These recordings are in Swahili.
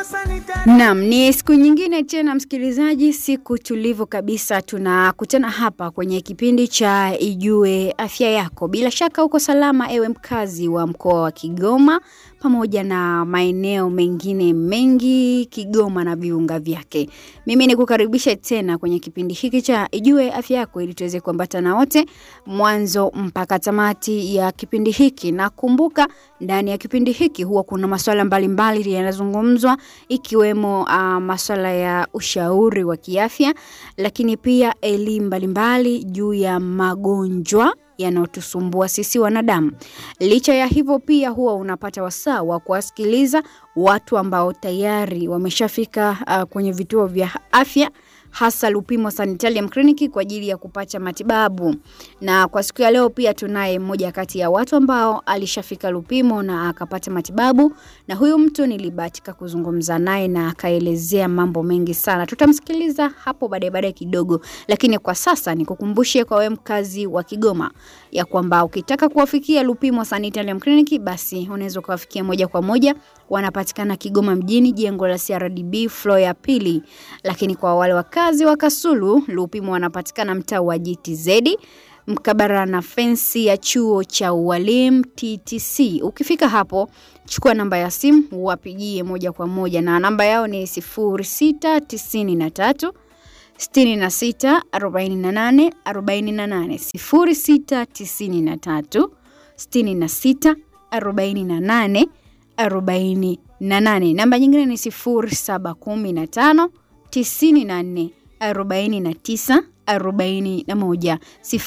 Naam, ni siku nyingine tena msikilizaji, siku tulivu kabisa. Tunakutana hapa kwenye kipindi cha Ijue Afya Yako. Bila shaka uko salama, ewe mkazi wa mkoa wa Kigoma pamoja na maeneo mengine mengi Kigoma na viunga vyake. Mimi ni kukaribisha tena kwenye kipindi hiki cha Ijue Afya Yako ili tuweze kuambatana wote mwanzo mpaka tamati ya kipindi hiki, na kumbuka, ndani ya kipindi hiki huwa kuna masuala mbalimbali yanazungumzwa ikiwemo uh, masuala ya ushauri wa kiafya, lakini pia elimu mbalimbali juu ya magonjwa yanayotusumbua sisi wanadamu. Licha ya hivyo, pia huwa unapata wasaa wa kuwasikiliza watu ambao tayari wameshafika uh, kwenye vituo vya afya hasa Lupimo Sanitarium Clinic kwa ajili ya kupata matibabu. Na kwa siku ya leo pia tunaye mmoja kati ya watu ambao alishafika Lupimo na akapata matibabu, na huyu mtu nilibahatika kuzungumza naye na akaelezea mambo mengi sana. Tutamsikiliza hapo baadaye baadaye kidogo, lakini kwa sasa nikukumbushe kwa wewe mkazi wa Kigoma ya kwamba ukitaka kuwafikia Lupimo Sanitarium Clinic basi unaweza kuwafikia moja kwa moja. Wanapatikana Kigoma mjini, jengo la CRDB floor ya pili, lakini kwa wale wakazi wa Kasulu, Lupimo wanapatikana mtaa wa GTZ mkabara na fensi ya chuo cha ualimu TTC. Ukifika hapo, chukua namba ya simu wapigie moja kwa moja, na namba yao ni 0693 66 48 48 0693 66 48 48. Namba nyingine ni 0715 94 49 41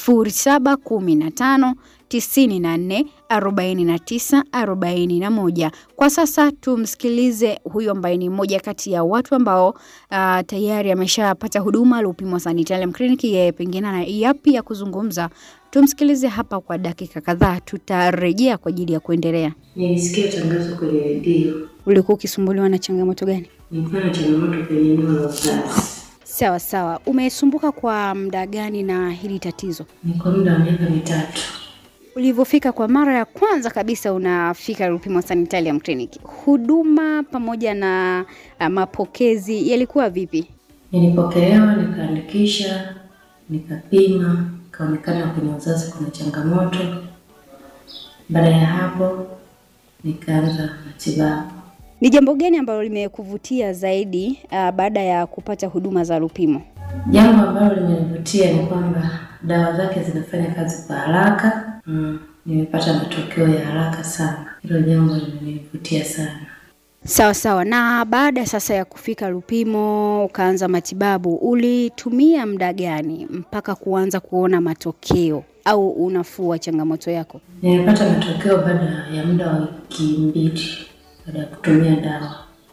0715 94 49 41. Kwa sasa tumsikilize huyu ambaye ni mmoja kati ya watu ambao uh, tayari ameshapata huduma Lupimo Sanitarium Clinic. Yeye pengine ana yapi ya kuzungumza, tumsikilize hapa kwa dakika kadhaa, tutarejea kwa ajili ya kuendelea. Nilisikia tangazo kwenye redio. Ulikuwa ukisumbuliwa na changamoto gani? Nilikuwa na changamoto kwenye eneo la uzazi. Sawa sawa, umesumbuka kwa muda gani na hili tatizo? Ni kwa muda wa miaka mitatu. Ulivyofika kwa mara ya kwanza kabisa unafika Lupimo Sanitarium Clinic, huduma pamoja na uh, mapokezi yalikuwa vipi? Nilipokelewa, nikaandikisha, nikapima, ikaonekana kwenye uzazi kuna changamoto. Baada ya hapo, nikaanza matibabu. Ni jambo gani ambalo limekuvutia zaidi uh, baada ya kupata huduma za Lupimo? Jambo ambalo limenivutia ni kwamba dawa zake zinafanya kazi kwa haraka. Mm, nimepata matokeo ya haraka sana. Hilo jambo limenivutia sana. Sawa sawa. Na baada sasa ya kufika Lupimo ukaanza matibabu, ulitumia muda gani mpaka kuanza kuona matokeo au unafuu wa changamoto yako? Nimepata matokeo baada ya muda wa wiki mbili baada ya kutumia dawa.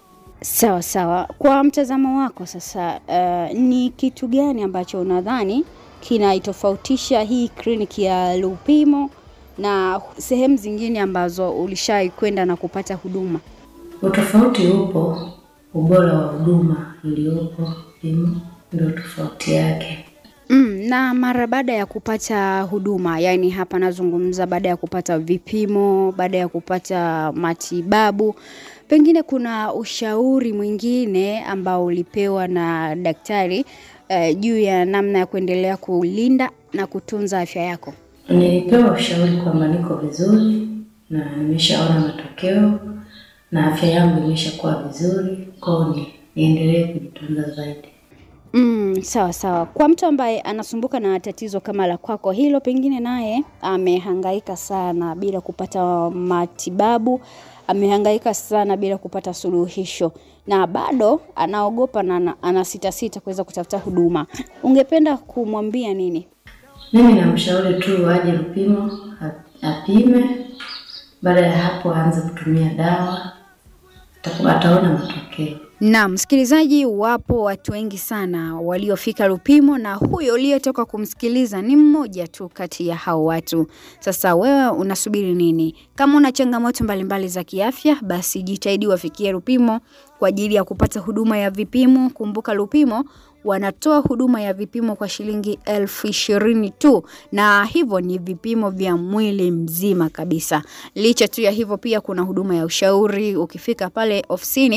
Sawa sawa. Kwa mtazamo wako sasa, uh, ni kitu gani ambacho unadhani kinaitofautisha hii kliniki ya Lupimo na sehemu zingine ambazo ulishai kwenda na kupata huduma? Utofauti upo, ubora wa huduma iliyopo Lupimo ndio tofauti yake. Mm, na mara baada ya kupata huduma, yaani hapa nazungumza baada ya kupata vipimo, baada ya kupata matibabu, pengine kuna ushauri mwingine ambao ulipewa na daktari uh, juu ya namna ya kuendelea kulinda na kutunza afya yako? Nilipewa ushauri kwamba niko vizuri na nimeshaona matokeo na afya yangu imeshakuwa vizuri, kwao ni niendelee kujitunza zaidi. Mm, sawa sawa. Kwa mtu ambaye anasumbuka na tatizo kama la kwako hilo, pengine naye amehangaika sana bila kupata matibabu, amehangaika sana bila kupata suluhisho na bado anaogopa na ana- anasitasita kuweza kutafuta huduma, ungependa kumwambia nini? Mimi namshauri tu aje Lupimo a- apime, baada ya hapo aanze kutumia dawa, ataku- ataona matokeo. Naam, msikilizaji, wapo watu wengi sana waliofika Lupimo na huyo uliyetoka kumsikiliza ni mmoja tu kati ya hao watu. Sasa wewe unasubiri nini? Kama una changamoto mbalimbali za kiafya, basi jitahidi wafikie Lupimo kwa ajili ya kupata huduma ya vipimo. Kumbuka Lupimo wanatoa huduma ya vipimo kwa shilingi elfu ishirini tu, na hivyo ni vipimo vya mwili mzima kabisa. Licha tu ya hivyo, pia kuna huduma ya ushauri. Ukifika pale ofisini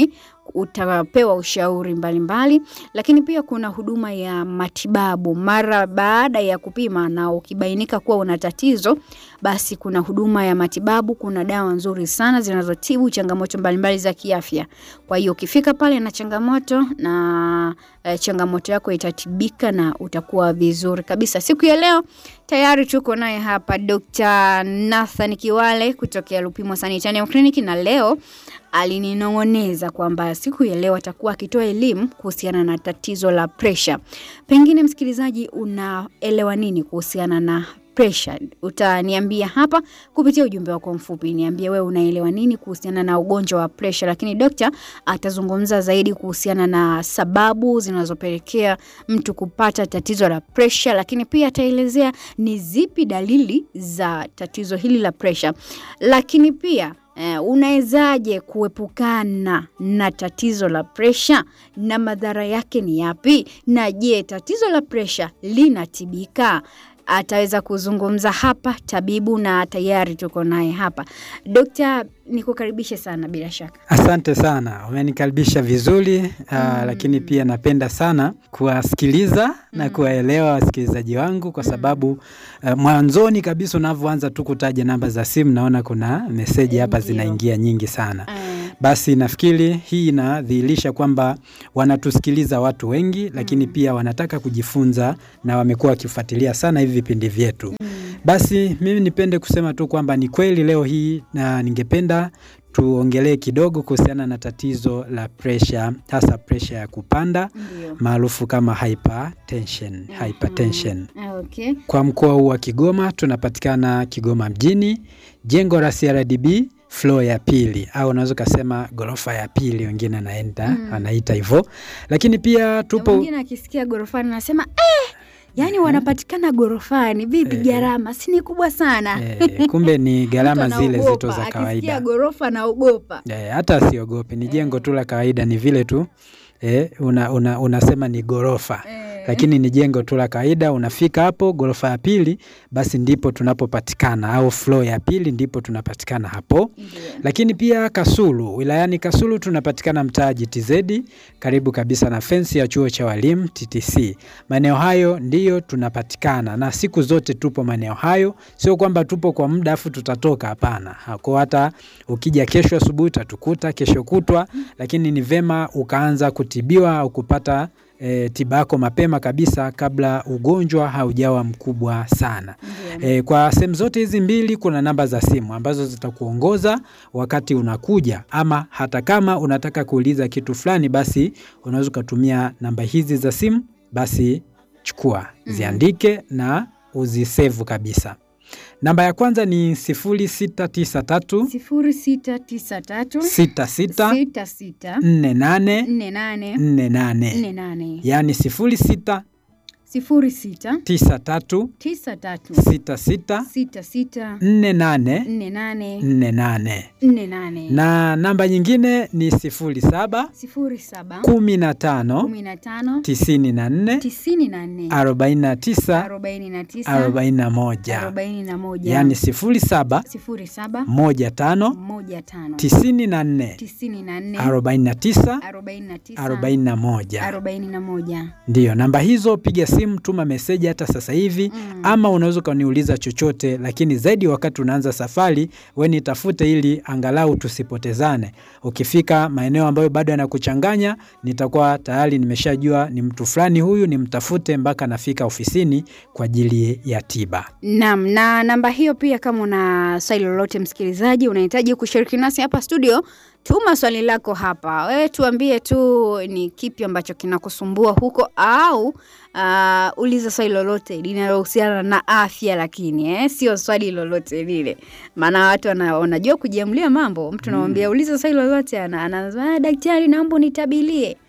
utapewa ushauri mbalimbali mbali. Lakini pia kuna huduma ya matibabu mara baada ya kupima na ukibainika kuwa una tatizo, basi kuna huduma ya matibabu. Kuna dawa nzuri sana zinazotibu changamoto mbalimbali za kiafya. Kwa hiyo ukifika pale na changamoto na e, changamoto yako itatibika na utakuwa vizuri kabisa. Siku ya leo tayari tuko naye hapa Dr. Nathan Kiwale kutokea Lupimo Sanitarium Clinic na leo alininong'oneza kwamba siku ya leo atakuwa akitoa elimu kuhusiana na tatizo la presha. Pengine msikilizaji, unaelewa nini kuhusiana na presha? Utaniambia hapa kupitia ujumbe wako mfupi, niambie wewe unaelewa nini kuhusiana na ugonjwa wa presha. Lakini dokta atazungumza zaidi kuhusiana na sababu zinazopelekea mtu kupata tatizo la presha, lakini pia ataelezea ni zipi dalili za tatizo hili la presha, lakini pia Uh, unawezaje kuepukana na tatizo la presha na madhara yake ni yapi? Na je, tatizo la presha linatibika? Ataweza kuzungumza hapa tabibu, na tayari tuko naye hapa. Dokta, nikukaribishe sana. Bila shaka, asante sana, umenikaribisha vizuri mm. Uh, lakini pia napenda sana kuwasikiliza mm. na kuwaelewa wasikilizaji wangu kwa sababu uh, mwanzoni kabisa unavyoanza tu kutaja namba za simu naona kuna meseji hapa zinaingia nyingi sana mm. Basi nafikiri hii inadhihirisha kwamba wanatusikiliza watu wengi, lakini mm. pia wanataka kujifunza na wamekuwa wakifuatilia sana hivi vipindi vyetu mm. Basi mimi nipende kusema tu kwamba ni kweli leo hii na ningependa tuongelee kidogo kuhusiana na tatizo la presha, hasa presha ya kupanda maarufu kama hypertension. Mm -hmm. Hypertension. Okay. Kwa mkoa huu wa Kigoma tunapatikana Kigoma mjini, jengo la CRDB floor ya pili au unaweza ukasema ghorofa ya pili, wengine anaenda mm. anaita hivyo, lakini pia tupo wengine akisikia ghorofani anasema eh! Yaani wanapatikana gorofani vipi? E, gharama si ni kubwa sana e, kumbe ni gharama zile zito za kawaida. Akisikia gorofa naogopa. E, hata asiogope, ni jengo e, tu la kawaida, ni vile tu e, una, una, unasema ni gorofa e, lakini ni jengo tu la kawaida. Unafika hapo gorofa ya pili, basi ndipo tunapopatikana au floor ya pili ndipo tunapatikana hapo yeah. Lakini pia Kasulu, wilayani Kasulu tunapatikana mtaa GTZ, karibu kabisa na fensi ya chuo cha walimu TTC. Maeneo hayo ndiyo tunapatikana na siku zote tupo maeneo hayo, sio kwamba tupo kwa muda afu tutatoka, hapana. Kwa hata ukija kesho asubuhi utatukuta, kesho kutwa, lakini ni vema ukaanza kutibiwa au kupata E, tiba yako mapema kabisa kabla ugonjwa haujawa mkubwa sana. Yeah. E, kwa sehemu zote hizi mbili kuna namba za simu ambazo zitakuongoza wakati unakuja, ama hata kama unataka kuuliza kitu fulani, basi unaweza ukatumia namba hizi za simu, basi chukua, mm -hmm. ziandike na uzisevu kabisa. Namba ya kwanza ni sifuri sita tisa tatu sifuri sita tisa tatu sita sita sita sita nne nane nne nane nne nane nne nane yaani sifuri sita sifuri sita tisa tatu tisa tatu sita sita sita sita nne nane nne nane nne nane nne nane na namba nyingine ni sifuri saba sifuri saba kumi na tano kumi na tano tisini na nne tisini na nne arobaini na tisa arobaini na tisa arobaini na moja arobaini na moja yaani sifuri saba sifuri saba moja tano moja tano tisini na nne tisini na nne arobaini na tisa arobaini na tisa arobaini na moja arobaini na moja Ndiyo, namba hizo, piga simu, tuma meseji hata sasa hivi mm. Ama unaweza ukaniuliza chochote, lakini zaidi wakati unaanza safari, we nitafute ili angalau tusipotezane. Ukifika maeneo ambayo bado yanakuchanganya, nitakuwa tayari nimeshajua ni mtu fulani huyu, nimtafute mpaka nafika ofisini kwa ajili ya tiba. Naam, na namba hiyo pia, kama una swali lolote msikilizaji, unahitaji kushiriki nasi hapa studio tuma swali lako hapa, wewe tuambie tu ni kipi ambacho kinakusumbua huko, au uh, uliza swali lolote linalohusiana na afya, lakini eh, sio swali lolote lile, maana watu wanajua kujiamulia mambo. Mtu namwambia mm. uliza swali lolote, anaanza daktari, naomba unitabilie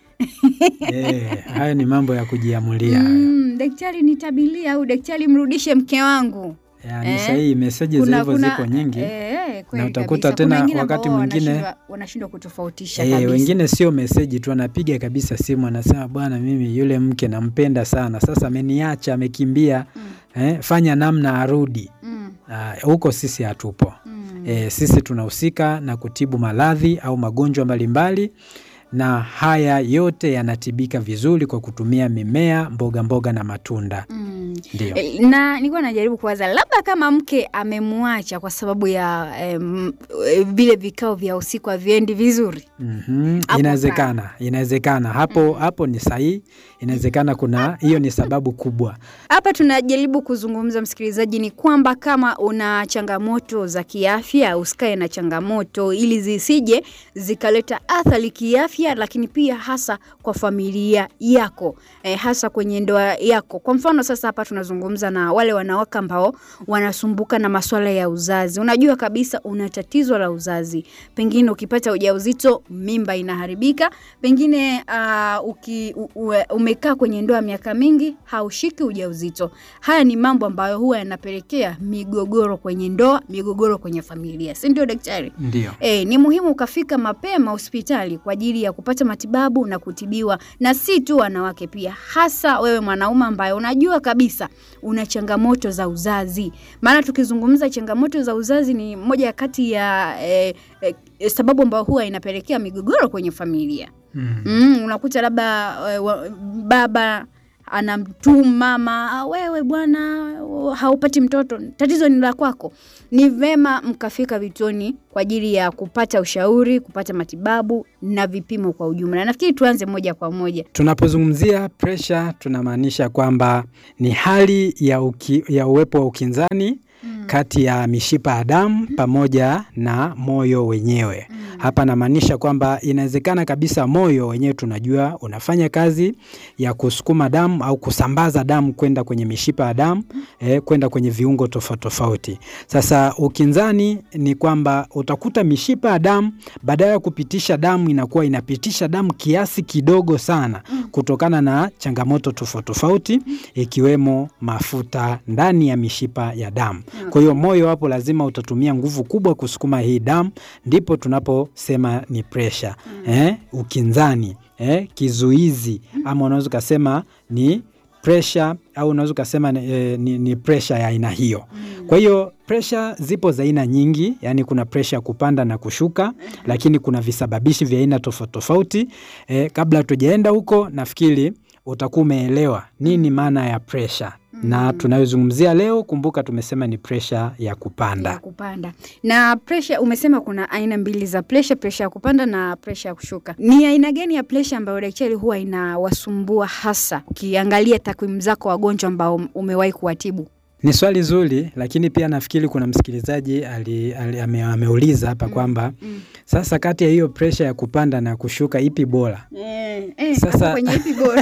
Eh, hayo ni mambo ya kujiamulia. Mm, daktari nitabilie, au daktari mrudishe mke wangu. Ya, ni sahihi, meseji za hivyo ziko nyingi eh, na utakuta tena wakati mwingine wanashindwa kutofautisha eh, kabisa. wengine sio meseji tu, anapiga kabisa simu, anasema bwana, mimi yule mke nampenda sana, sasa ameniacha amekimbia, mm. eh, fanya namna arudi huko. mm. Sisi hatupo mm. eh, sisi tunahusika na kutibu maradhi au magonjwa mbalimbali na haya yote yanatibika vizuri kwa kutumia mimea, mboga mboga na matunda. Mm. Ndio. E, na nilikuwa najaribu kuwaza labda kama mke amemwacha kwa sababu ya em, e, vile vikao vya usiku haviendi vizuri. Mhm, Hapo Inawezekana, inawezekana hapo hapo ni sahihi. Inawezekana kuna hiyo ni sababu kubwa. Hapa tunajaribu kuzungumza, msikilizaji, ni kwamba kama una changamoto za kiafya, usikae na changamoto ili zisije zikaleta athari kiafya, lakini pia hasa kwa familia yako eh, hasa kwenye ndoa yako. Kwa mfano sasa, hapa tunazungumza na wale wanawake ambao wanasumbuka na masuala ya uzazi. Unajua kabisa una tatizo la uzazi, pengine ukipata ujauzito mimba inaharibika, pengine uh, uki, u, u, umekaa kwenye ndoa miaka mingi haushiki ujauzito. Haya ni mambo ambayo huwa yanapelekea migogoro kwenye ndoa, migogoro kwenye familia, si ndio daktari? Ndio. E, ni muhimu ukafika mapema hospitali kwa ajili ya kupata matibabu na kutibiwa, na si tu wanawake, pia hasa wewe mwanaume ambaye unajua kabisa una changamoto za uzazi. Maana tukizungumza changamoto za uzazi ni moja kati ya e, e, sababu ambayo huwa inapelekea migogoro kwenye familia. Mm. Mm, unakuta labda e, wa- baba anamtumu mama, "Ah, wewe bwana haupati mtoto, tatizo ni la kwako. Ni vema mkafika vituoni kwa ajili ya kupata ushauri, kupata matibabu na vipimo kwa ujumla. Nafikiri tuanze moja kwa moja. Tunapozungumzia presha tunamaanisha kwamba ni hali ya, uki, ya uwepo wa ukinzani kati ya mishipa ya damu pamoja na moyo wenyewe. Hapa namaanisha kwamba inawezekana kabisa moyo wenyewe tunajua unafanya kazi ya kusukuma damu au kusambaza damu kwenda kwenye mishipa ya damu eh, kwenda kwenye viungo tofauti tofauti. Sasa ukinzani ni kwamba utakuta mishipa ya damu badala ya kupitisha damu inakuwa inapitisha damu kiasi kidogo sana kutokana na changamoto tofauti tofauti ikiwemo mafuta ndani ya mishipa ya damu. Kwa hiyo moyo hapo lazima utatumia nguvu kubwa kusukuma hii damu, ndipo tunaposema ni presha eh, ukinzani eh, kizuizi ama unaweza ukasema ni presha au unaweza ukasema ni, eh, ni, ni presha ya aina hiyo. Kwa hiyo presha zipo za aina nyingi, yani kuna presha ya kupanda na kushuka, lakini kuna visababishi vya aina tofauti tofauti. Eh, kabla tujaenda huko, nafikiri utakuwa umeelewa nini maana ya presha na tunayozungumzia leo. Kumbuka tumesema ni presha ya kupanda. ya kupanda na presha. Umesema kuna aina mbili za presha, presha ya kupanda na presha ya kushuka. Ni aina gani ya presha ambayo daktari huwa inawasumbua hasa, ukiangalia takwimu zako wagonjwa ambao umewahi kuwatibu? Ni swali zuri, lakini pia nafikiri kuna msikilizaji ali, ali, ame, ameuliza hapa kwamba mm. sasa kati ya hiyo presha ya kupanda na kushuka ipi bora? Eh, eh, Sasa- hapo kwenye ipi bora?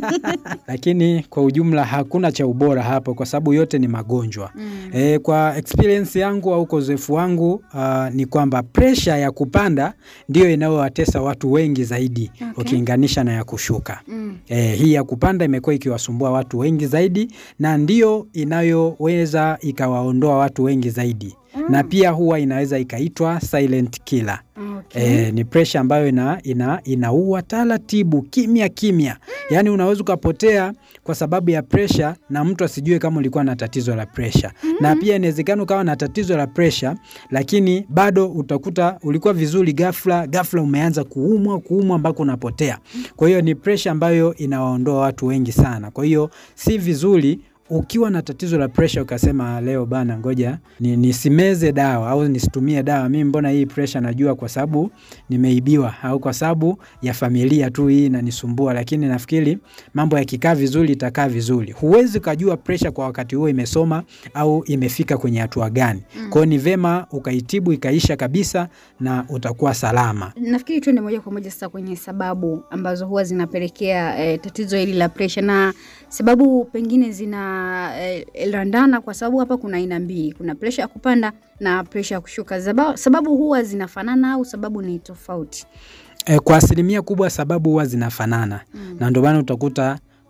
Lakini kwa ujumla hakuna cha ubora hapo, kwa sababu yote ni magonjwa. Mm. E, kwa experience yangu au kwa uzoefu wangu uh, ni kwamba presha ya kupanda ndiyo inayowatesa watu wengi zaidi Okay. ukilinganisha na ya kushuka. Mm. E, hii ya kupanda imekuwa ikiwasumbua watu wengi zaidi na ndiyo inayoweza ikawaondoa watu wengi zaidi na pia huwa inaweza ikaitwa silent killer. Okay. E, ni presha ambayo ina, ina, inaua taratibu kimya kimya, yaani unaweza ukapotea kwa sababu ya presha na mtu asijue kama ulikuwa na tatizo la presha. Na pia inawezekana ukawa na tatizo la presha, lakini bado utakuta ulikuwa vizuri, ghafla ghafla umeanza kuumwa kuumwa mpaka unapotea. Kwa hiyo ni presha ambayo inawaondoa watu wengi sana. Kwa hiyo si vizuri ukiwa na tatizo la presha ukasema leo bana, ngoja ni, nisimeze dawa au nisitumie dawa, mimi mbona hii presha najua kwa sababu nimeibiwa au kwa sababu ya familia tu hii inanisumbua. Lakini nafikiri mambo yakikaa vizuri itakaa vizuri. Huwezi ukajua presha kwa wakati huo imesoma au imefika kwenye hatua gani. Kwa hiyo ni vema ukaitibu ikaisha kabisa na utakuwa salama. Nafikiri tuende moja kwa moja sasa kwenye sababu ambazo huwa zinapelekea eh, tatizo hili la presha, na sababu pengine zina eh, landana, kwa sababu hapa kuna aina mbili, kuna presha ya kupanda na presha ya kushuka. Zaba- Sababu huwa zinafanana au sababu ni tofauti? E, kwa asilimia kubwa sababu huwa zinafanana Mm. na ndio maana utakuta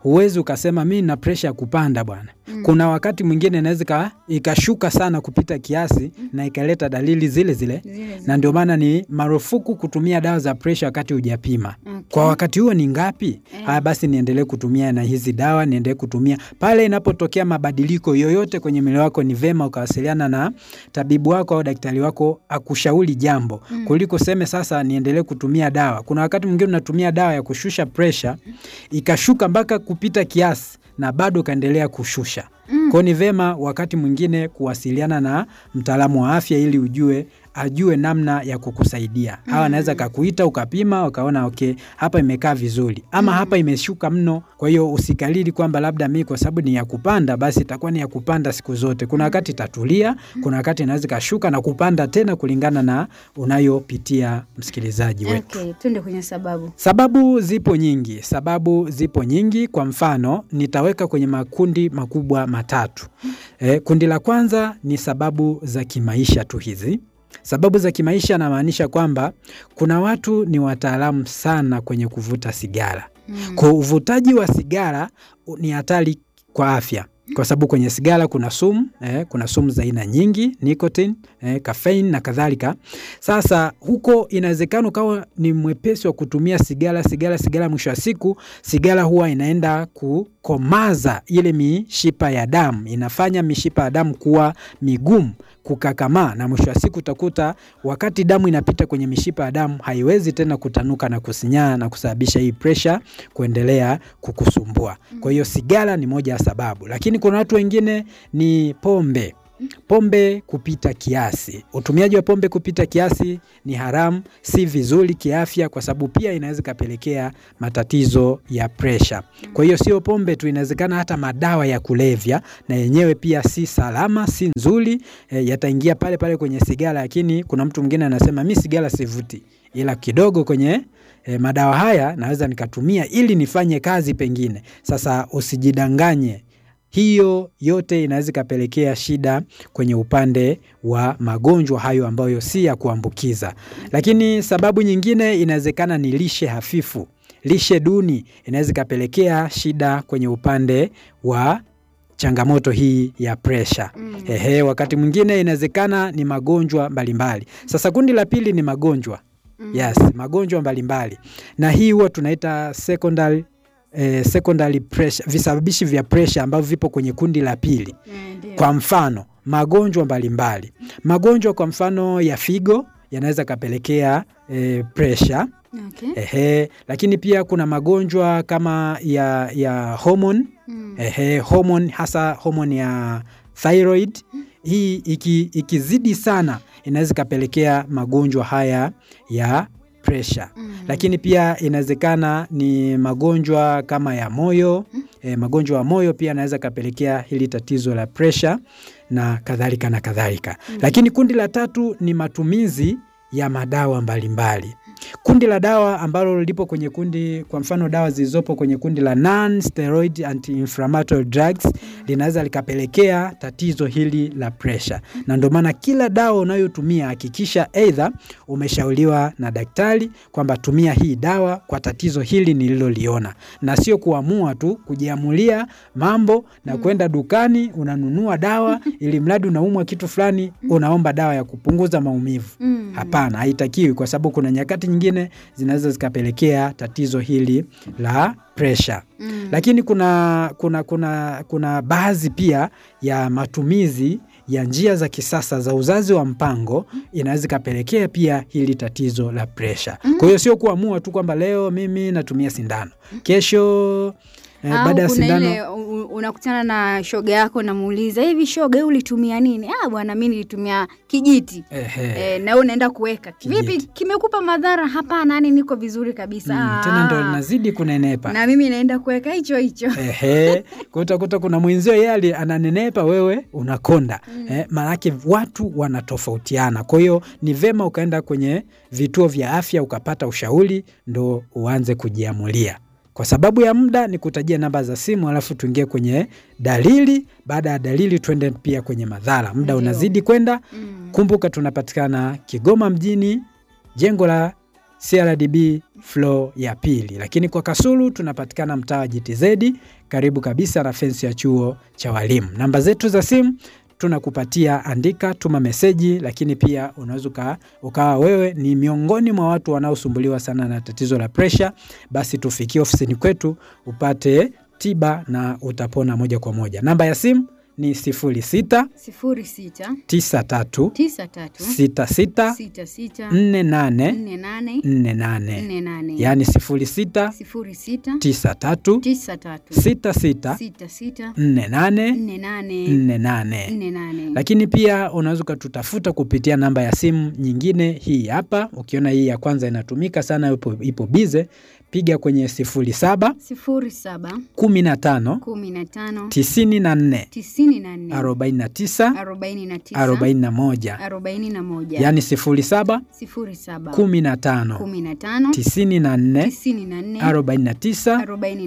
huwezi ukasema mi na presha ya kupanda bwana. Kuna wakati mwingine inaweza ika- ikashuka sana kupita kiasi na ikaleta dalili zile zile, Zile zile. na ndio maana ni marufuku kutumia dawa za presha wakati hujapima. Okay. Kwa wakati huo ni ngapi? Haya, basi niendelee kutumia na hizi dawa, niendelee kutumia pale inapotokea mabadiliko yoyote kwenye mwili wako. Ni vema ukawasiliana na tabibu wako au daktari wako akushauri jambo kuliko seme sasa niendelee kutumia dawa. Kuna wakati mwingine unatumia dawa ya kushusha presha ikashuka mpaka kupita kiasi na bado ukaendelea kushusha. Kwao ni vema wakati mwingine kuwasiliana na mtaalamu wa afya ili ujue ajue namna ya kukusaidia. Hawa anaweza kakuita ukapima ukaona okay, hapa imekaa vizuri ama hapa imeshuka mno. Kwa hiyo usikalili kwamba labda mi kwa sababu ni ya kupanda basi itakuwa ni ya kupanda siku zote. Kuna wakati itatulia, kuna wakati inaweza ikashuka na kupanda tena kulingana na unayopitia msikilizaji wetu. Okay, tuende kwenye sababu. Sababu zipo nyingi, sababu zipo nyingi. Kwa mfano, nitaweka kwenye makundi makubwa matatu. E, kundi la kwanza ni sababu za kimaisha tu hizi. Sababu za kimaisha namaanisha kwamba kuna watu ni wataalamu sana kwenye kuvuta sigara. Kwa uvutaji wa sigara u- ni hatari kwa afya kwa sababu kwenye sigara kuna sumu eh, kuna sumu za aina nyingi nicotine, eh, caffeine na kadhalika. Sasa huko inawezekana ukawa ni mwepesi wa kutumia sigara sigara sigara, mwisho wa siku sigara huwa inaenda kukomaza ile mishipa ya damu, inafanya mishipa ya damu kuwa migumu kukakamaa, na mwisho wa siku utakuta wakati damu inapita kwenye mishipa ya damu haiwezi tena kutanuka na kusinyaa na kusababisha hii presha kuendelea kukusumbua. Kwa hiyo sigara ni moja ya sababu, lakini kuna watu wengine ni pombe. Pombe kupita kiasi. Utumiaji wa pombe kupita kiasi ni haramu, si vizuri kiafya, kwa sababu pia inaweza ikapelekea matatizo ya presha. Kwa hiyo sio pombe tu, inawezekana hata madawa ya kulevya na yenyewe pia si salama, si nzuri, e, yataingia pale pale kwenye sigara. Lakini kuna mtu mwingine anasema mi sigara sivuti, ila kidogo kwenye e, madawa haya naweza nikatumia ili nifanye kazi pengine. Sasa usijidanganye hiyo yote inaweza ikapelekea shida kwenye upande wa magonjwa hayo ambayo si ya kuambukiza. Lakini sababu nyingine inawezekana ni lishe hafifu. Lishe duni inaweza ikapelekea shida kwenye upande wa changamoto hii ya presha. Ehe, wakati mwingine inawezekana ni magonjwa mbalimbali. Sasa kundi la pili ni magonjwa. Yes, magonjwa mbalimbali. Na hii huwa tunaita secondary eh, secondary pressure, visababishi vya presha ambavyo vipo kwenye kundi la pili. Eh, ndio. Kwa mfano magonjwa mbalimbali, magonjwa kwa mfano ya figo yanaweza kapelekea eh, presha Okay. ehe, lakini pia kuna magonjwa kama ya, ya hormone Mm. ehe, hormone hasa hormone ya thyroid. Hii iki, ikizidi sana inaweza ikapelekea magonjwa haya ya presha Mm. lakini pia inawezekana ni magonjwa kama ya moyo e, magonjwa ya moyo pia yanaweza kapelekea hili tatizo la presha na kadhalika na kadhalika. Lakini kundi la tatu ni matumizi ya madawa mbalimbali. Kundi la dawa ambalo lipo kwenye kundi, kwa mfano dawa zilizopo kwenye kundi la non steroid anti-inflammatory drugs linaweza likapelekea tatizo hili la presha, na ndio maana kila dawa unayotumia hakikisha aidha umeshauriwa na daktari kwamba tumia hii dawa kwa tatizo hili nililoliona, na sio kuamua tu kujiamulia mambo na kwenda dukani unanunua dawa ili mradi unaumwa kitu fulani unaomba dawa ya kupunguza maumivu. Mm. Hapana, haitakiwi kwa sababu kuna nyakati nyingine zinaweza zikapelekea tatizo hili la presha. Mm. Lakini kuna, kuna, kuna, kuna baadhi pia ya matumizi ya njia za kisasa za uzazi wa mpango inaweza ikapelekea pia hili tatizo la presha. Kwa hiyo sio kuamua tu kwamba leo mimi natumia sindano, kesho eh, Au baada ya kuna sindano ile u- u- unakutana na shoga yako namuuliza hivi, shoga wewe ulitumia nini? Ah bwana, mimi nilitumia kijiti. ehe, E, na wewe unaenda kuweka vipi, Kijiti. kimekupa madhara? Hapana, yani niko vizuri kabisa. mm, tena ndo Ah. linazidi kunenepa. na mimi naenda kuweka hicho hicho. Ehe, kwa utakuta kuna mwenzio yeye ali- ananenepa, wewe unakonda. Eh, maanake watu wanatofautiana. Kwa hiyo ni vema ukaenda kwenye vituo vya afya ukapata ushauri, ndo uanze kujiamulia. Kwa sababu ya muda, ni kutajia namba za simu, alafu tuingie kwenye dalili. Baada ya dalili, tuende pia kwenye madhara. Muda Ndio. unazidi kwenda. Mm. Kumbuka tunapatikana Kigoma mjini, jengo la CRDB floor ya pili, lakini kwa Kasulu tunapatikana mtaa wa GTZ karibu kabisa na fensi ya chuo cha walimu. Namba zetu za simu tunakupatia, andika, tuma meseji, lakini pia unaweza ukawa wewe ni miongoni mwa watu wanaosumbuliwa sana na tatizo la presha, basi tufikie ofisini kwetu upate tiba na utapona moja kwa moja. Namba ya simu ni 06 sifuri sita 93 tisa tatu 66 sita sita 48 nne nane 48, nne nane yaani 06 sifuri sita 93 tisa tatu 66 sita sita 48 nne nane 48. nne nane. Lakini pia unaweza ukatutafuta kupitia namba ya simu nyingine hii hapa. Ukiona hii ya kwanza inatumika sana, ipo, ipo bize, piga kwenye 07 sifuri saba 15 kumi na tano 94 tisini na nne 49 arobaini na tisa 41, arobaini na moja yaani 07 sifuri saba 15 kumi na tano 94 tisini na nne 49 arobaini na tisa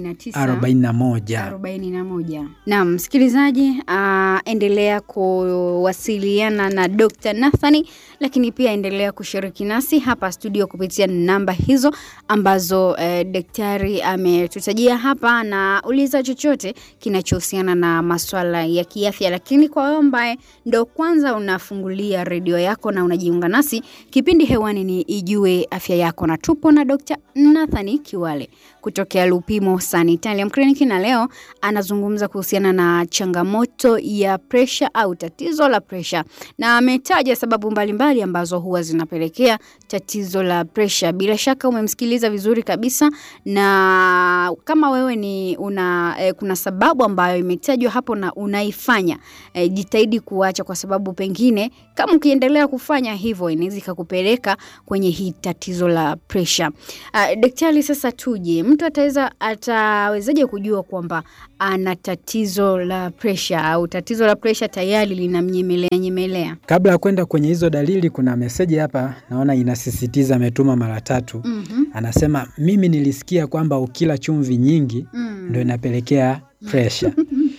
41. arobaini na moja. Naam, msikilizaji, uh, endelea kuwasiliana na Dr. Nathani, lakini pia endelea kushiriki nasi hapa studio kupitia namba hizo ambazo eh, daktari ametutajia hapa, na uliza chochote kinachohusiana na maswala ya kiafya. Lakini kwa wewe ambaye ndo kwanza unafungulia redio yako na unajiunga nasi, kipindi hewani ni Ijue Afya Yako, na tupo na Dr. Nathani Kiwale kutokea Lupimo Sanitarium Clinic, na leo anazungumza kuhusiana na changamoto ya presha au tatizo la presha, na ametaja sababu mbalimbali mbali ambazo huwa zinapelekea tatizo la presha. Bila shaka umemsikiliza vizuri kabisa, na kama wewe ni una eh, kuna sababu ambayo imetajwa hapo na unaifanya eh, jitahidi kuacha, kwa sababu pengine kama ukiendelea kufanya hivyo inaweza ikakupeleka kwenye hii tatizo la presha. Uh, daktari, sasa tuje, mtu ataweza atawezaje kujua kwamba ana tatizo la presha au tatizo la presha tayari linamnyemelea nyemelea? Kabla ya kwenda kwenye hizo dalili, kuna meseji hapa naona inasisitiza, ametuma mara tatu. Mhm. Anasema mimi nilisikia kwamba ukila chumvi nyingi Mm. ndo inapelekea presha.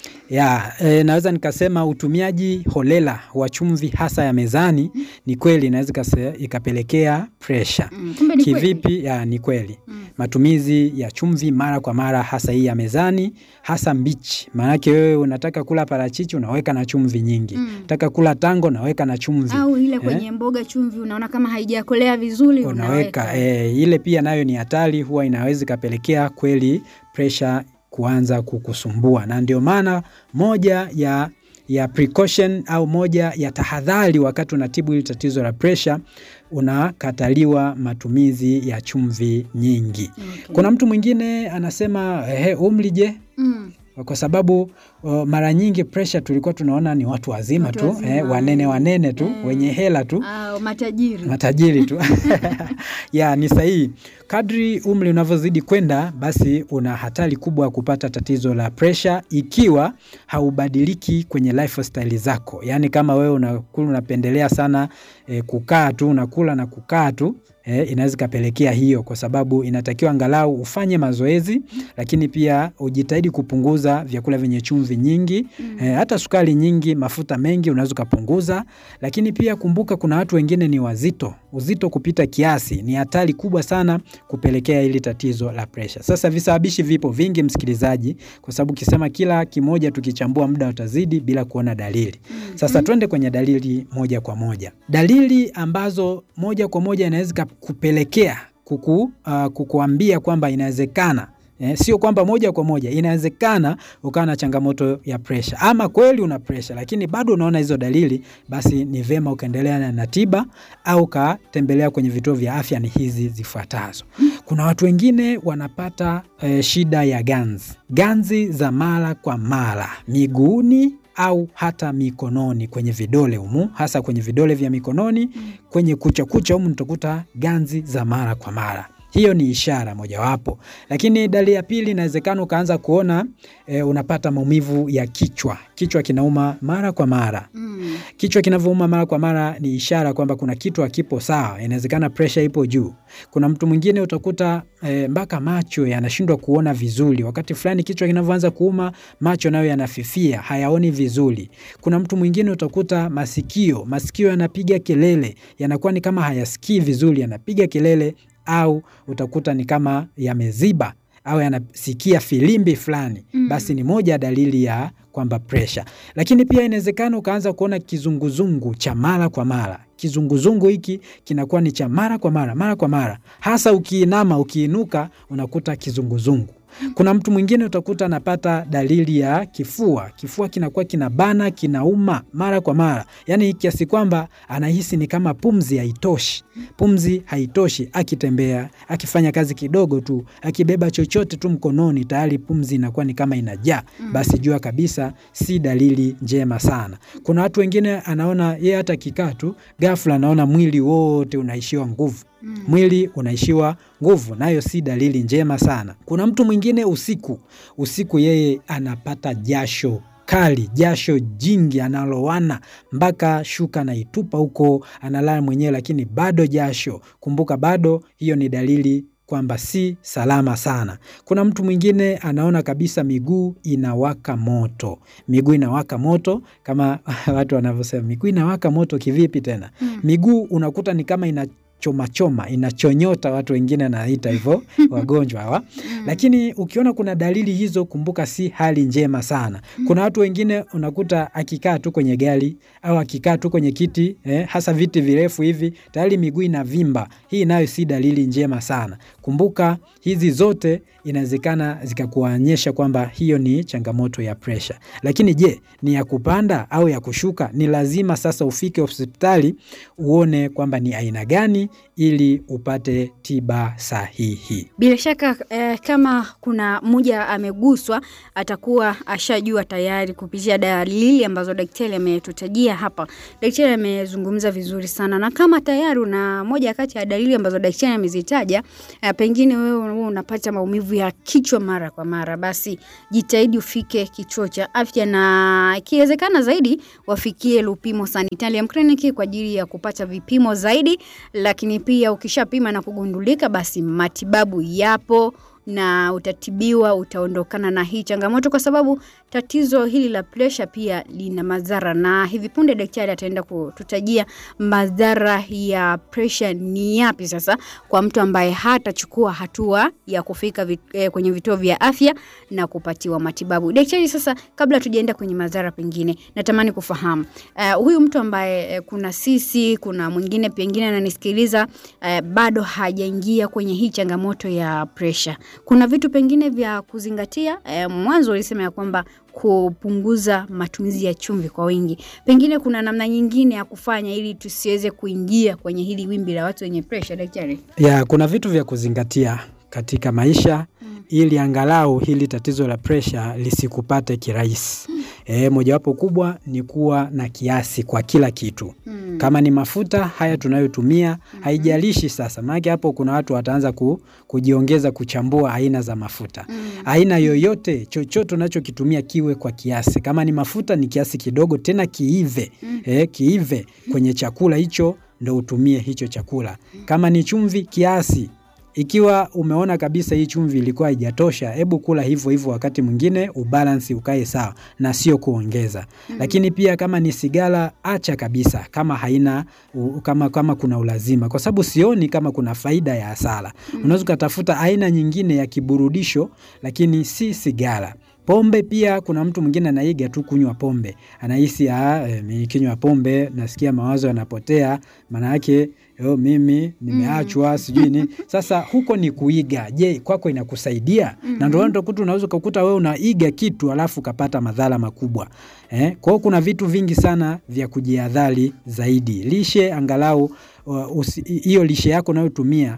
ya e, naweza nikasema utumiaji holela wa chumvi hasa ya mezani ni kweli inaweza ikase- ikapelekea presha. Mm. Kumbe ni kweli. Kivipi? Ya, ni kweli. Mm. Matumizi ya chumvi mara kwa mara, hasa hii ya mezani, hasa mbichi. Maanake wewe unataka kula parachichi unaweka na chumvi nyingi, Mm. unataka kula tango unaweka na chumvi Au ile kwenye mboga chumvi unaona kama haijakolea vizuri unaweka e, ile pia nayo ni hatari, huwa inaweza ikapelekea kweli presha kuanza kukusumbua, na ndio maana moja ya ya precaution au moja ya tahadhari wakati unatibu hili tatizo la presha, unakataliwa matumizi ya chumvi nyingi. Okay. Kuna mtu mwingine anasema ehe, umri je? Mm. Kwa sababu o, mara nyingi presha tulikuwa tunaona ni watu wazima Watu tu wazima, eh, wanene wanene tu eh. wenye hela tu Au matajiri. matajiri tu ya ni sahihi. Kadri umri unavyozidi kwenda, basi una hatari kubwa ya kupata tatizo la presha ikiwa haubadiliki kwenye lifestyle zako. Yaani kama wewe unakula unapendelea sana eh, kukaa tu unakula na kukaa tu eh, inaweza ikapelekea hiyo, kwa sababu inatakiwa angalau ufanye mazoezi, lakini pia ujitahidi kupunguza vyakula vyenye chumvi nyingi eh, hata sukari nyingi, mafuta mengi unaweza ukapunguza, lakini pia kumbuka, kuna watu wengine ni wazito. Uzito kupita kiasi ni hatari kubwa sana kupelekea hili tatizo la presha. Sasa visababishi vipo vingi, msikilizaji, kwa sababu ukisema kila kimoja tukichambua muda utazidi bila kuona dalili. Sasa twende kwenye dalili moja kwa moja. Dalili ambazo moja kwa moja inaweza kupelekea kuku, uh, kukuambia kwamba inawezekana Eh, sio kwamba moja kwa moja inawezekana ukawa na changamoto ya presha ama kweli una presha, lakini bado unaona hizo dalili, basi ni vema ukaendelea na- na tiba au ukatembelea kwenye vituo vya afya. Ni hizi zifuatazo. Kuna watu wengine wanapata eh, shida ya ganzi, ganzi za mara kwa mara miguuni au hata mikononi, kwenye vidole humu, hasa kwenye vidole vya mikononi, kwenye kucha kucha humu nitakuta ganzi za mara kwa mara. Hiyo ni ishara mojawapo, lakini dalili ya pili inawezekana ukaanza kuona e, unapata maumivu ya kichwa. Kichwa kinauma mara kwa mara. Mm. Kichwa kinavyouma mara kwa mara ni ishara kwamba kuna kitu hakipo sawa, inawezekana presha ipo juu. Kuna mtu mwingine utakuta e, mpaka macho yanashindwa kuona vizuri. Wakati fulani kichwa kinavyoanza kuuma, macho nayo yanafifia, hayaoni vizuri. Kuna mtu mwingine utakuta masikio, masikio yanapiga kelele, yanakuwa ni kama hayasikii vizuri, yanapiga kelele au utakuta ni kama yameziba au yanasikia filimbi fulani Mm. basi ni moja ya dalili ya kwamba presha. Lakini pia inawezekana ukaanza kuona kizunguzungu cha mara kwa mara. Kizunguzungu hiki kinakuwa ni cha mara kwa mara, mara kwa mara, hasa ukiinama, ukiinuka unakuta kizunguzungu. Kuna mtu mwingine utakuta anapata dalili ya kifua. Kifua kinakuwa kinabana, kinauma mara kwa mara, yaani kiasi kwamba anahisi ni kama pumzi haitoshi. Pumzi haitoshi, akitembea, akifanya kazi kidogo tu, akibeba chochote tu mkononi, tayari pumzi inakuwa ni kama inajaa. Basi jua kabisa si dalili njema sana. Kuna watu wengine anaona yeye hata kikaa tu, ghafla anaona mwili wote unaishiwa nguvu mwili unaishiwa nguvu, nayo si dalili njema sana. Kuna mtu mwingine usiku, usiku yeye anapata jasho kali, jasho jingi, analowana mpaka shuka anaitupa huko, analala mwenyewe, lakini bado jasho. Kumbuka, bado hiyo ni dalili kwamba si salama sana. Kuna mtu mwingine anaona kabisa miguu inawaka moto, miguu inawaka moto kama watu wanavyosema, miguu inawaka moto. Kivipi tena? Miguu unakuta ni kama ina choma choma inachonyota, watu wengine anaita hivyo wagonjwa hawa. Lakini ukiona kuna dalili hizo, kumbuka si hali njema sana. Kuna watu wengine unakuta akikaa tu kwenye gari au akikaa tu kwenye kiti eh, hasa viti virefu hivi, tayari miguu inavimba. Hii nayo si dalili njema sana. Kumbuka hizi zote inawezekana zikakuonyesha kwamba hiyo ni changamoto ya presha. Lakini je, ni ya kupanda au ya kushuka? Ni lazima sasa ufike hospitali uone kwamba ni aina gani ili upate tiba sahihi. Bila shaka eh, kama kuna mmoja ameguswa atakuwa ashajua tayari kupitia dalili ambazo daktari ametutajia hapa. Daktari amezungumza vizuri sana, na kama tayari una moja kati ya dalili ambazo daktari amezitaja, eh, pengine wewe wewe unapata maumivu ya kichwa mara kwa mara, basi jitahidi ufike kituo cha afya, na ikiwezekana zaidi wafikie Lupimo Sanitarium Clinic kwa ajili ya kupata vipimo zaidi, lakini pia ukishapima na kugundulika, basi matibabu yapo na utatibiwa, utaondokana na hii changamoto, kwa sababu tatizo hili la presha pia lina madhara, na hivi punde daktari ataenda kututajia madhara ya presha ni yapi sasa kwa mtu ambaye hatachukua hatua ya kufika vit, eh, kwenye vituo vya afya na kupatiwa matibabu. Daktari, sasa kabla tujaenda kwenye madhara, pengine natamani kufahamu eh, huyu mtu ambaye eh, kuna sisi, kuna mwingine pengine ananisikiliza eh, bado hajaingia kwenye hii changamoto ya presha kuna vitu pengine vya kuzingatia. E, mwanzo ulisema ya kwamba kupunguza matumizi ya chumvi kwa wingi, pengine kuna namna nyingine ya kufanya ili tusiweze kuingia kwenye hili wimbi la watu wenye presha, daktari? Ya, kuna vitu vya kuzingatia katika maisha mm. ili angalau hili tatizo la presha lisikupate kirahisi. Mm. E, mojawapo kubwa ni kuwa na kiasi kwa kila kitu. Mm. Kama ni mafuta haya tunayotumia, mm -hmm. haijalishi sasa, maana hapo kuna watu wataanza ku, kujiongeza kuchambua aina za mafuta. Mm. Aina yoyote, chochote unachokitumia kiwe kwa kiasi. Kama ni mafuta ni kiasi kidogo, tena kiive. Mm. E, kiive kwenye chakula hicho ndo utumie hicho chakula. Kama ni chumvi kiasi ikiwa umeona kabisa hii chumvi ilikuwa haijatosha, hebu kula hivyo hivyo, wakati mwingine ubalansi ukae sawa na sio kuongeza. mm -hmm. Lakini pia kama ni sigara, acha kabisa kama haina u, kama, kama kuna ulazima, kwa sababu sioni kama kuna faida ya hasara. mm -hmm. Unaweza ukatafuta aina nyingine ya kiburudisho, lakini si sigara. Pombe pia, kuna mtu mwingine anaiga tu kunywa pombe, anahisi e, nikinywa pombe nasikia mawazo yanapotea, maana yake yo mimi nimeachwa, mm. sijui nini. Sasa huko ni kuiga. Je, kwako inakusaidia? mm -hmm. na ndio utakuta unaweza ukakuta wewe unaiga kitu alafu ukapata madhara makubwa eh? Kwa hiyo kuna vitu vingi sana vya kujihadhari zaidi. Lishe angalau hiyo uh, lishe yako unayotumia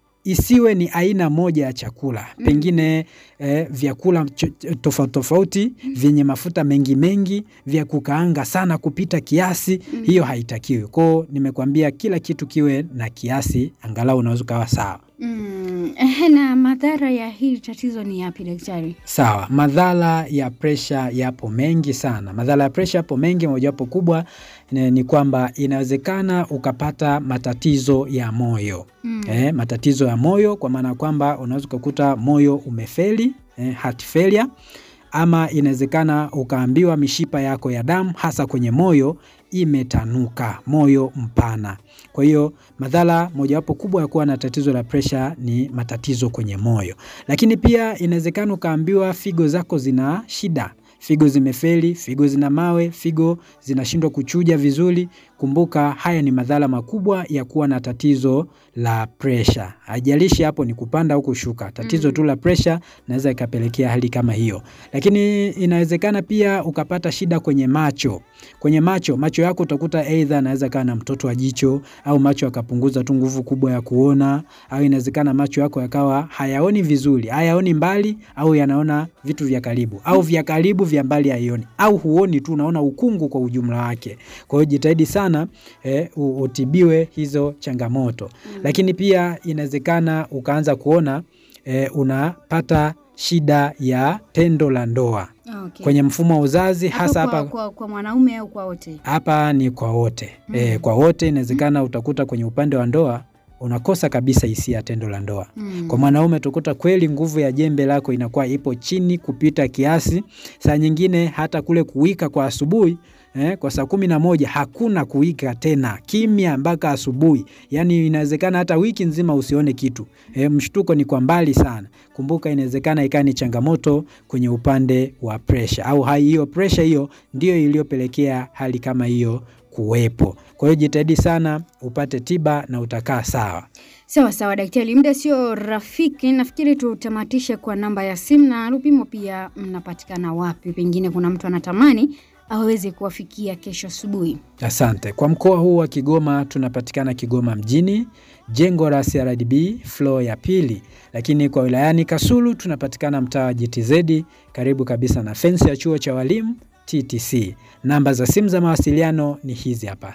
isiwe ni aina moja ya chakula mm. Pengine eh, vyakula tofauti tofauti mm. vyenye mafuta mengi mengi, vya kukaanga sana kupita kiasi mm. hiyo haitakiwi. Kwao nimekuambia kila kitu kiwe na kiasi, angalau unaweza ukawa sawa. Mm, na madhara ya hili tatizo ni yapi daktari? Sawa, madhara ya presha yapo mengi sana. Madhara ya presha yapo mengi, mojawapo kubwa ni, ni kwamba inawezekana ukapata matatizo ya moyo mm. Eh, matatizo ya moyo kwa maana kwamba unaweza ukakuta moyo umefeli, eh, heart failure ama inawezekana ukaambiwa mishipa yako ya damu hasa kwenye moyo imetanuka, moyo mpana. Kwa hiyo madhara mojawapo kubwa ya kuwa na tatizo la presha ni matatizo kwenye moyo, lakini pia inawezekana ukaambiwa figo zako zina shida figo zimefeli, figo zina mawe, figo zinashindwa kuchuja vizuri. Kumbuka haya ni madhara makubwa ya kuwa na tatizo la presha. Haijalishi hapo ni kupanda au kushuka, tatizo Mm. tu la presha naweza ikapelekea hali kama hiyo. Lakini inawezekana pia ukapata shida kwenye macho. Kwenye macho, macho yako utakuta aidha anaweza kaa na mtoto wa jicho au macho yakapunguza tu nguvu kubwa ya kuona, au inawezekana macho yako yakawa hayaoni vizuri, hayaoni mbali au yanaona vitu vya karibu au vya karibu vya mbali haioni au huoni tu, unaona ukungu kwa ujumla wake. Kwa hiyo jitahidi sana eh, u- utibiwe hizo changamoto. Mm. Lakini pia inawezekana ukaanza kuona eh, unapata shida ya tendo la ndoa Okay. kwenye mfumo wa uzazi Hapo hasa kwa, hapa kwa, kwa mwanaume au kwa wote? hapa ni kwa wote Mm. e, kwa wote inawezekana utakuta kwenye upande wa ndoa unakosa kabisa hisia ya tendo la ndoa. Mm. Kwa mwanaume utakuta kweli nguvu ya jembe lako inakuwa ipo chini kupita kiasi. Saa nyingine hata kule kuwika kwa asubuhi eh, kwa saa kumi na moja hakuna kuwika tena, kimya mpaka asubuhi. Yaani inawezekana hata wiki nzima usione kitu eh, mshtuko ni kwa mbali sana. Kumbuka inawezekana ikawa ni changamoto kwenye upande wa presha, au hai hiyo presha hiyo ndio iliyopelekea hali kama hiyo kuwepo. Kwa hiyo jitahidi sana upate tiba na utakaa sawa. Sawa sawa daktari, muda sio rafiki. Nafikiri tutamatishe kwa namba ya simu na Lupimo pia mnapatikana wapi? Pengine kuna mtu anatamani aweze kuwafikia kesho asubuhi. Asante. Kwa mkoa huu wa Kigoma tunapatikana Kigoma mjini, jengo la CRDB floor ya pili, lakini kwa wilayani Kasulu tunapatikana mtaa wa GTZ karibu kabisa na fensi ya chuo cha walimu TTC. Namba za simu za mawasiliano ni hizi hapa: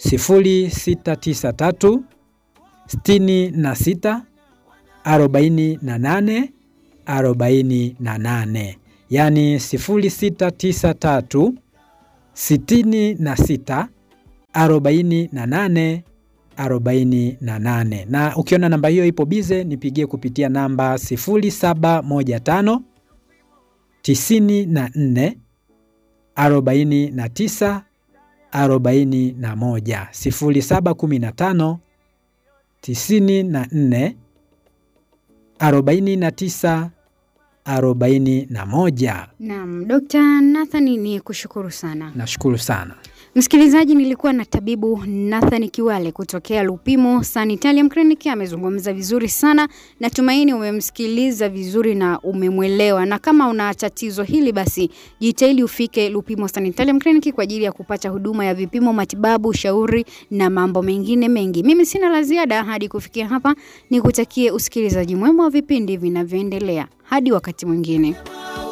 0693 66 48 48, yaani 0693 66 48 48. Na ukiona namba hiyo ipo bize, nipigie kupitia namba 0715 94 49 41, 0715 94 49 41. Naam, Dr. Nathan ni kushukuru sana. Nashukuru sana. Msikilizaji, nilikuwa na tabibu Nathan Kiwale kutokea Lupimo Sanitarium Clinic. Amezungumza vizuri sana, natumaini umemsikiliza vizuri na umemwelewa. Na kama una tatizo hili, basi jitahidi ufike Lupimo Sanitarium Clinic kwa ajili ya kupata huduma ya vipimo, matibabu, ushauri na mambo mengine mengi. Mimi sina la ziada hadi kufikia hapa, nikutakie usikilizaji mwema wa vipindi vinavyoendelea. Hadi wakati mwingine.